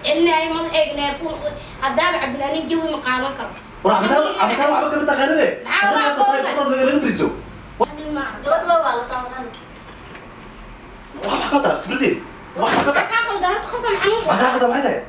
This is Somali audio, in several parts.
celinaayo madaxayga neerfuun haddaaba cabdilaanin jawi ma qaadan karo war cabitaan cabitaan waxba kama taqaanade Maxaa waa sabtaas qoran? sabtaas laga friso gabadha waa la taabanaan wax ka qabtaa stupidity wax ka qabtaa kaa qalda horta qofkan xanuun wax ka qabtaa maxay tahay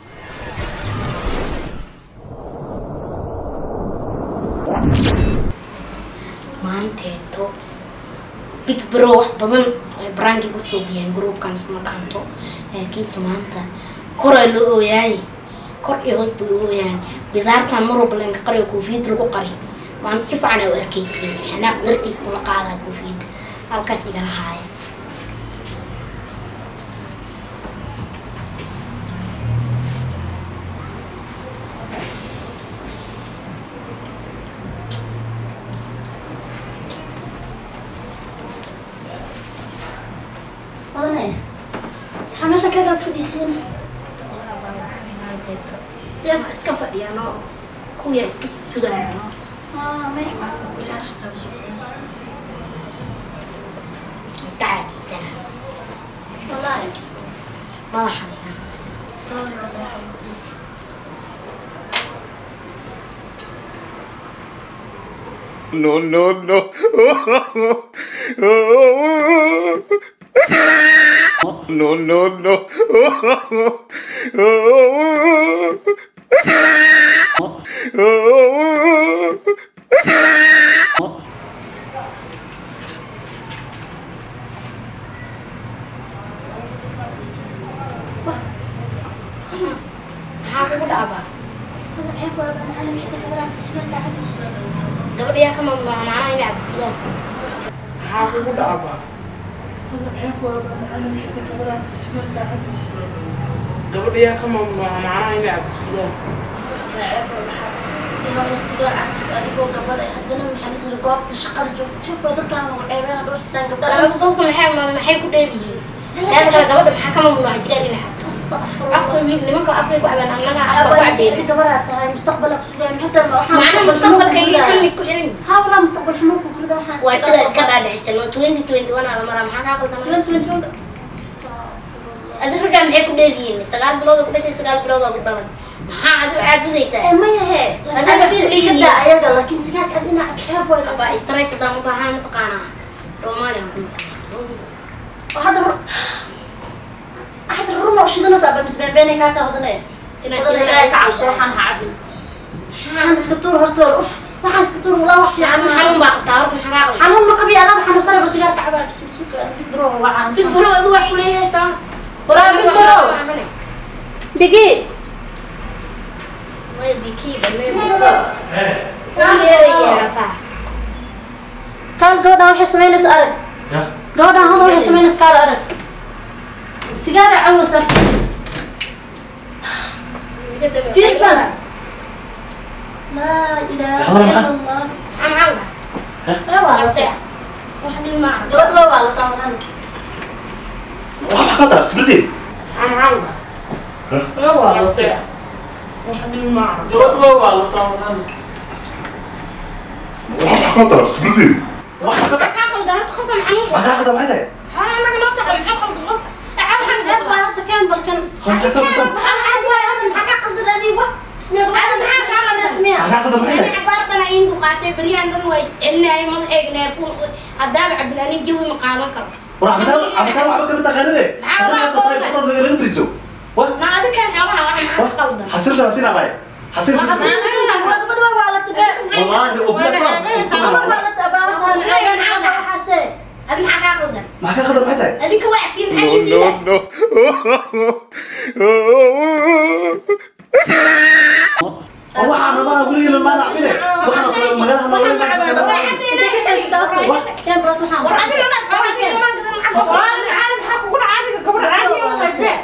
maanteeto big bro wax badan ay baraanki kusoo biyeen groupkan isma dhaanto laakiinse maanta koraa la ooyaaye kor iyo hoos bay u ooyaan bidaartan mar walba lenka qariyo koofiyad lagu qari maanta si fiican ay u arkaysiin xanaaq dartiis ula qaadaa koofiyadda halkaas igala haaya odane maxaa meesha kaga fadhiisiin maanteeto yaa iska fadhiyaano kuwiya iska sugayaano iska caajistaa wallahi madaxa dhigan sorry wallahi No, no, no. No, no, no. maxaa kugu dhacbaa hada ceeb waa baan cali xita gabadha sigan la cabaysa gabadha yaa ka mamnuuca macnaha inay cabdisidaan maxaa kugu dhacba hada ceeb waa baan cali xita gabadha sigan la cabaysa gabadha yaa ka mamnuuca macnaha inay cabdisidaan ceeb waa maxaas inoo ina sigaar cabtid adigoo gabadha haddana maxaa la jira goobta shaqada joogta ceeb waa dadkaan ugu ceebeena dhowr istaan gabdhaha labada dadku maxay maxay ku dheer yihiin taada kale gabadha maxaa ka mamnuuca sigaar inay cabto astaqfirullah afka yihiin nimanka afkay ku cabaan annaga afka ku cabeena gabaraa tahay mustaqbalka sugaa maxaa macnaha mustaqbalka iyo kan isku xiran yihiin ها والله مستقبل حموك وكل waxaan waa sida iska dhaadhicisan waa twenty twenty one ala maraa maxaa kaa qaldan adi raggaa maxay ku dheer yihiin sagaal bilood oo ku dhashay sagaal bilood oo ku dhalan maxaa adi u caabudaysaa ما هي هذا انا في في العيد. كذا ايضا لكن سكاك ادينا عتاب ولا abaa stress haddaan u baahan mataqaanaa soomaaliya ku وهذا مر احد الروما وش دنا صعب بس بين بيني كانت هذا inaad هذا لا كعب صراحه انا هعبي حان سكتور هرتور اوف ما حان سكتور والله wax fiican xanuun baa qabtaa horta maxaa kaa qaldan xanuun ma qabi anaa waxaan sare bas gaar kacbaa bis suuqa bro waxaan si buro adu wax ku leeyahay saa Waraa bil buro. bigi way bikiida mee weligeeda yeerataa kaal gabadhan waxay samaynaysa arag ya gabadhan hada waxay samaynaysa kaal arag sigaara cawsa fiirsan laa ilaaha Hada ila maxaa? allah amcalda ee waa la ase taa wax dhib ma arko gabadha waa la taabanaan wax ka qabtaa stupidity amcalda ee waa la taa gabadha waa la taabanaan wax ka qabtaa stupidity wax ka qabtaa maxaa kaa qaldan horta qofkan xanuun wax ka qabtaa maxay tahay hore annaga noo soo qalin qaldan qof waxaan ceeb waa hadda keen balkan Waxaan ka qabsan. waxaan ceeb waay hadda maxaa ka qaldan adiga wax bisna gabadha maxaa ka qaldan wax ka qabtaa maxay tahay cabaar dhan ayin duqaatay beryahan dhan waa iscelinaayo madaxayga neerfuun haddaaba cabdilaanin jawi ma qaadan karo war cabitaan cabitaan waxba kama taqaanade Maxaa waa sabtaas qoran? sabtaas laga friso wax ma adikaan xoolaha wax maxaa ka qaldan حسيب شباسين علي حسيب شباسين gabadha waa la tabaa والله adi maxaa kaa qaldan ما كان خدم حتى adinka waa agtiin maxaa No, shidida no, no. والله انا ما اقول لك ما نعمله واحنا في المجال ما نقول war adi lana xoolaha adi lama gadan maxaa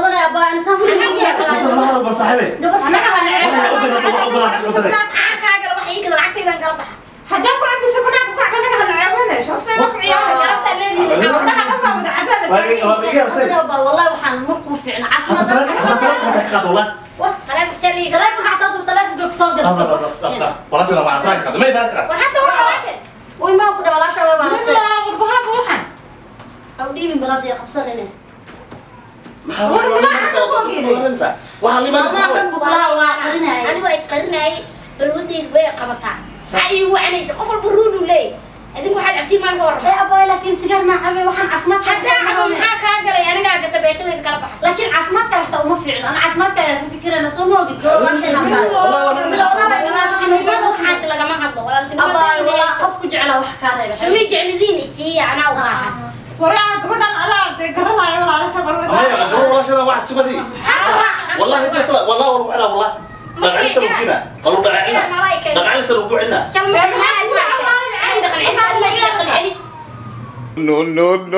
ما هذا بصاحبي واحنا اقول لك اقول لك قدري maxaa kaa gala wax ii gada lacagtaydan kala baxa haddaan ku cabisa banaanka ku cabanaga hana ceebane shafsay wax ciyaara sharafta leedihin gabdhaha dhan baa wada cabada واقي يا سيد والله waxaan markuu fiicna حتى تلف حتى تلف حتى خد والله taleefon shaliga taleefanka xataa tuu taleefanka kusoo لا لا dirto لا لا لا ولا سيد ما اعطاك خد ما يدرك war hadda waa walaashe way maa ku dhawalaasha way baa Nina, warbahaaba waxan aw dhiibin balad iyo qabsanine maxaa wax la imanaysaa waxaa la imanaysaa Adaa dhan buklaa waa qarinaya. anigu waa isqarinaayay balwadeydu way qabataa maxaa iigu wacanaysa qof walba ruulu leeyahy adinku waxaad cabtiin maan ka ee warrama abaayo laakiin sigaar maa cabe waxaan caafimaadka haddaa cabo maxaa kaa galay anigaa gata beeshadeed kala baxa laakiin caafimaadka xitaa uma fiicno ana caafimaadka ayaa ku fikirayna soo ma ogid gabadh walaashayna tahay والله وانا walaaltinimada waxaas lagama hadlo abaayo walaa walaaltinimada qof ku jeclaa wax kaa reeba sumi jeclidiin isiiya anaa u baahan waraa gabadhan adaa dee garanaayo walaala saad والله oranaysaa يا جماعه والله شنو واحد سكدي والله بيت والله والله انا والله دقعين سلو كنا قالوا دقعين دقعين سلو كنا shan mar maxaad maagtay daqal cilmaad ma isla daqal celis No, no, no.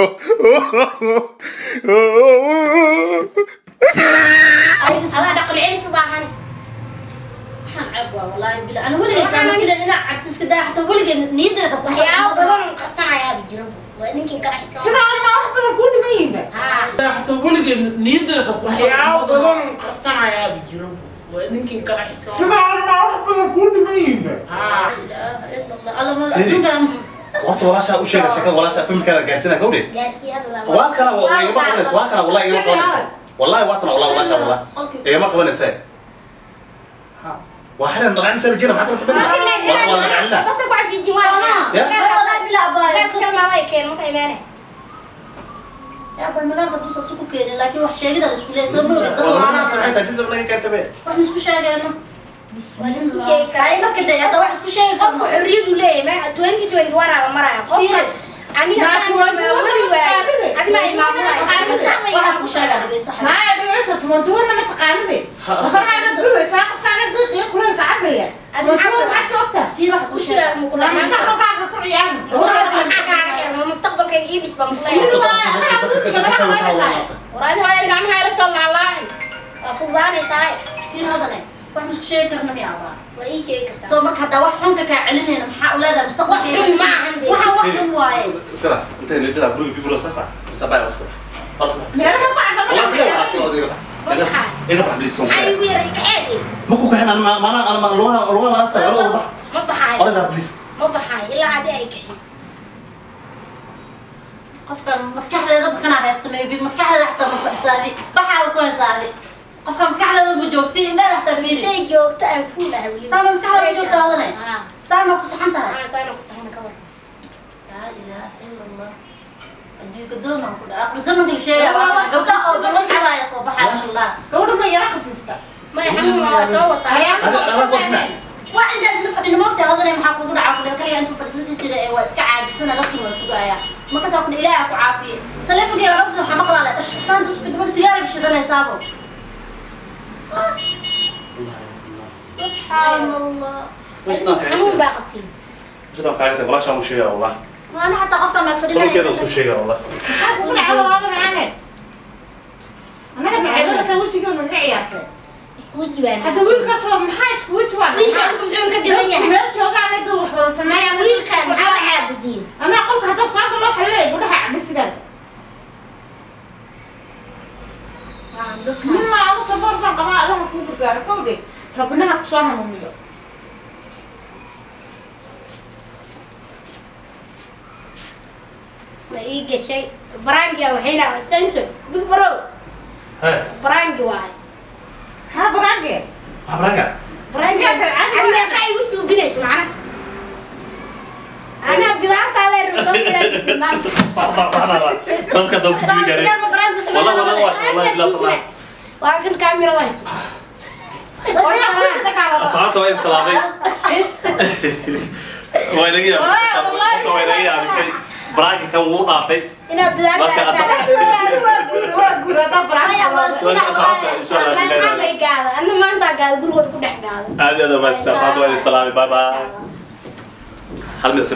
adaa dhaqal celis u baahan waxaan ceeb waa walaahi bila ana weligeed jaana filan inaa cabti iska daa xataa weligeed niyadeeda ku waxyaabo badan oo qarsanayaaba jira waa idinkin kala xisaab sidaa ma wax badan kuu dhiman yihiinba haa xataa weligeed niyadeeda waxyaabo badan oo qarsanayaaba jira waa idinkin kala xisaab sidaa ma wax badan kuu dhiman yihiinba laa ilaaha ila allah alla ma adduunkan horta walaashaa u sheega sheekada walaashaa familkaada gaarsiinaa gawdhe gaarsiiyada waa kana waa igama qabanaysa waa kana wallahi igama qabanaysa wallahi waa tana wallahi walaashaa wallah igama qabanaysa waa xiran dhaqayn sala jira maxaa kala sameynaa waa waa dhaqaynaa dadka ku cafiisin waa Soona. Ya. walaahi bila abaayo gaarka shalmaaday keen marka imaanay abaayo magaalka duusa si ku keenin laakiin wax sheegida la isku leeyahay soo ma ogid dad walaalaha wax ma isku sheegayno waa la isku sheegi karaa ay marka dee hadda wax isku sheegi qofku karno xorriyadu leeyahay ma twenty twenty one aa la maraya qofka Fiiri. aniga Naa taan 21 ismaa weli waaye qaadide. adi maa imaamulay waxaan ku sheegaa dhegeyso xabiib. maa dhegeysa tumantuwanna ma taqaanide qofkaaga guraysaa qofkaaga qiiqiyo kuleelka cabaya tumantuwan maxaad ka ogtaa fiir waxa ku sheega Kursiga ma kula- mustaqbalkaaga ku ciyaari mustaqbalkayga ii dhis baan Mid kusay waa anaga bujiga naga qabanaysaa waraadi hooyar gacmaha ila soo laalaacin waa fududaanaysaa fiir hadane wax ma isku sheegi karno miya abaa waa ii sheegi kartaa soo marka haddaa wax xunka kaa celinayna maxaa u leedahay mustaqbalkeeda Wax xun ma ahan dee. waxaan wax xun waaye iskala inta la jira guriga bibro sasa sabay waska waska meelaha ku والله بلا cabana ولا سوى ذي إيه بحب لي سوى maxaa iigu yaray kaxeedi ما كوك إحنا أنا ما أنا أنا ما لوها لوها ما أستوى ولا بح ma baxaayo ولا بحب ليس ma baxaayo ilaa haddii ay kaxiso qofkan maskaxdeeda bakanaa haysta maybe maskaxdeeda xataa ma fadhisaadi baxaa ku haysaadi qofka maskaxdeeda ma joogto fiir indheeda xataa fiiri intay joogto aan fuul ah weli Sama maskaxda ku joogto adane? haa saama ku saxan tahay haa saana ku saxna ka war laa ilaaha ila allah adduunka doonaan ku dhaca aqri zamanka la sheegaya waa kana gabdha oo gabdha jiraaya soo baxaa alhamdulillah gabadha ma yara khafiifta maya xanuun waa soo wataa ayaa هذا أنا قلنا waa intaa isla fadhina moogta hodane maxaa kugu dhaca kudhe kaliya intuu fadhisan si jira ee waa iska caajisana dadkin waa sugaaya markaasaa kudhe ilaaha ku caafiye taleefonkeyga rabta waxaa maqlaale dhash saan dadka dhiman sigaara bishidanaysaabo subxaan allah وش ناك xanuun baa qabtiin وش ناك عايزة ولا شو مشي والله waana xataa qofka maag كل كذا وصل fadhinaya شيء والله maxaa kugu dhacda walaala macaaneed annaga maxaybadasa wejigoona naga ciyaartay isku jibaan hadda wiilkaas waa maxaa isku weji waa wiilka adigu muxuu ka gadan yahay meel joogaan dad wax wada sameeya wiilkan maxaa la caabudiin anaa qolka hadda saaga loo xalleey gudhaha cabisigaad mima anu saboorkan qabaa allaha kuu gargaaro kowdhe rabinaha kusoo hanuuniyo ma ii gashay baraangia waxayna samson big bro ها baraangi waaye maxaa baraange ما برجع baraangi Sigaarka caadi ad meeqa igu suubinayso macna anaa bidaartaada rudadkiiaa كم كذا وصل Saa شيء sigaar ma baraan ku والله والله sameynaa واش والله لا طلع waa kan kaamiradays oyaa kushida kaawada أصحابته وين سلامي وين يجي وين يجي على شيء براجع كم مو قاطع inaa Marka asal- bidaartaada waa guur waa guur hadda baraange وين أصحابته إن شاء الله maxaa بلاد lay gaada ana maanta gaada gurigood ku dhex gaada هذه هذا بس أصحابته وين سلامي باي باي هل من